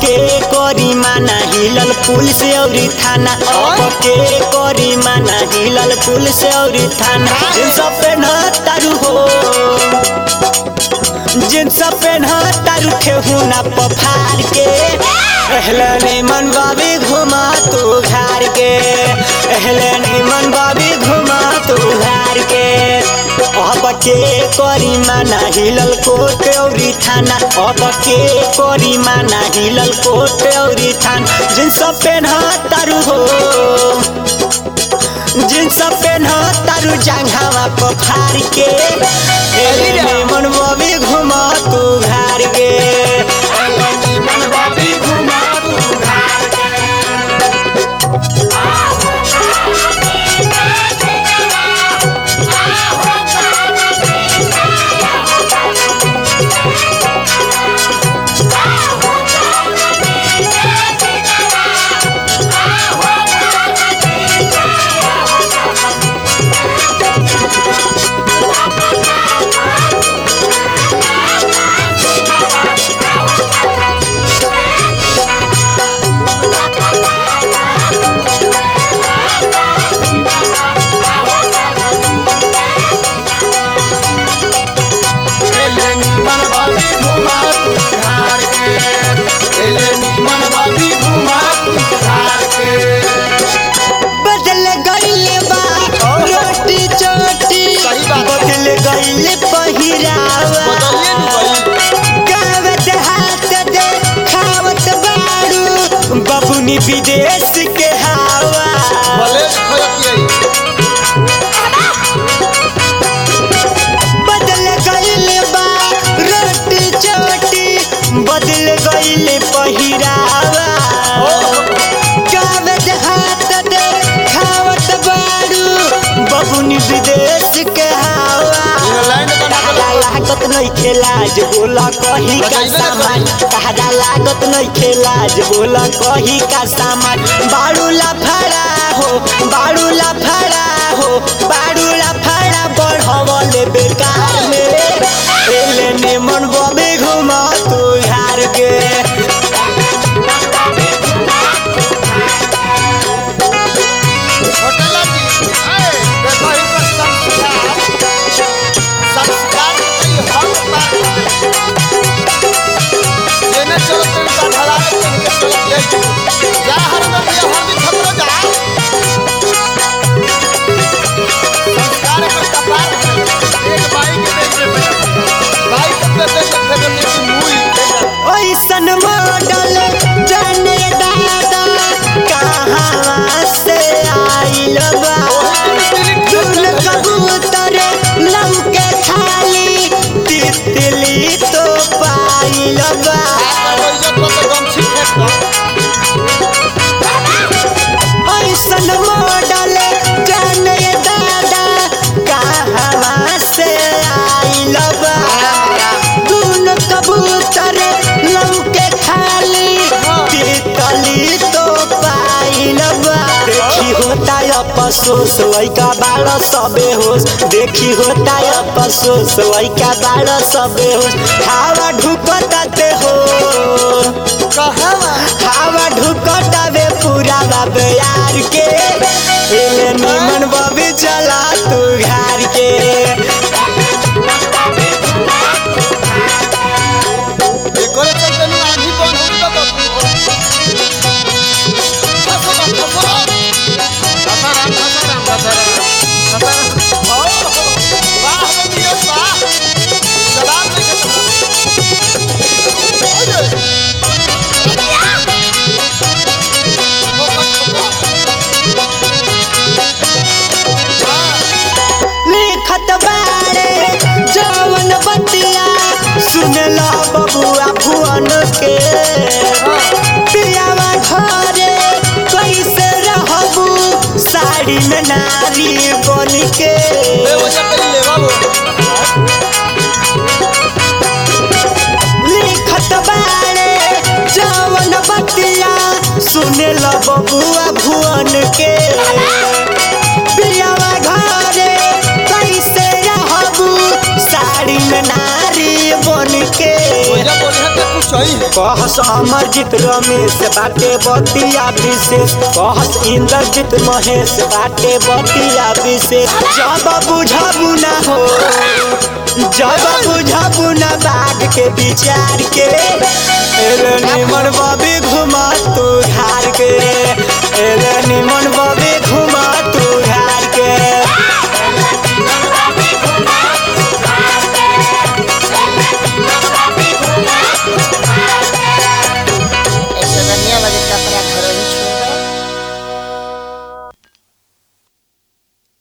के करी माना हिलल पुलिस औरी थाना अब के करी माना हिलल पुलिस औरी थाना जींस पेन तारू हो जींस पेन तारू ठेहुना पफार के एहले निमन बाबी घुमा तू घर के एहले निमन बाबी घुमा तू घर के अब के करी माना हिलल कोट औरी थाना अब के करी माना हिलल कोट औरी थाना जींस पेन तारू हो जींस पेन तारू जांघावा पफार के एले निमन बाबी घुमा तू घर के बदल गईले बा रोटी चोटी सही बात है। बदल गईले पहिरावा गावत हाथ दे खावत बाड़ू बबुनी विदेश के हवा बदल गईले बा रोटी चोटी बदल गईले पहिरावा कागज हाथ दे खावत बाड़ू बबुनी विदेश के हवा कहदा लागत नहीं खेलाज बोला कही का सामान कहदा लागत नहीं खेलाज बोला कही का सामान बाड़ू लफड़ा हो बाड़ू लफड़ा हो बाड़ू लफड़ा बढ़वले बेकार में एले निमन बबे घुमा तू हार के ऐसन मॉडल जाने दादा कहाँ से आइल बा चुन कबूतर लौके खाली तितली तो पाइल बा ऐसन मॉडल जाने दादा कहाँ से आइल बा चुन कबूतर लौके खाली तितली तो पाइल बा देखी होता अफसोस वैका बाड़ सबे होश देखी होता अफसोस वैका बाड़ सबे होश हवा ढुकताते हो हवा ढुकतावे पूरा बाबे यार के एले निमन बबी चला तू घर के लिखत बारे जवन बतिया सुनला बबुआ भुवन के पियावा घरे कैसे रहबू साड़ी में नारी बन के लिखत बारे जवन बतिया सुनला बबुआ भुवन के पियावा घरे कैसे रहबू साड़ी में नारी बन के बोलिया बोलिया के कुछ सही है कहस अमरजीत रमेश बाटे बतिया विशेष कहस इंद्रजीत महेश बाटे बतिया विशेष जब बुझबू ना हो जब बुझबू ना बाघ के विचार के एले निमन बबी घुमा तू धार के एले निमन बबी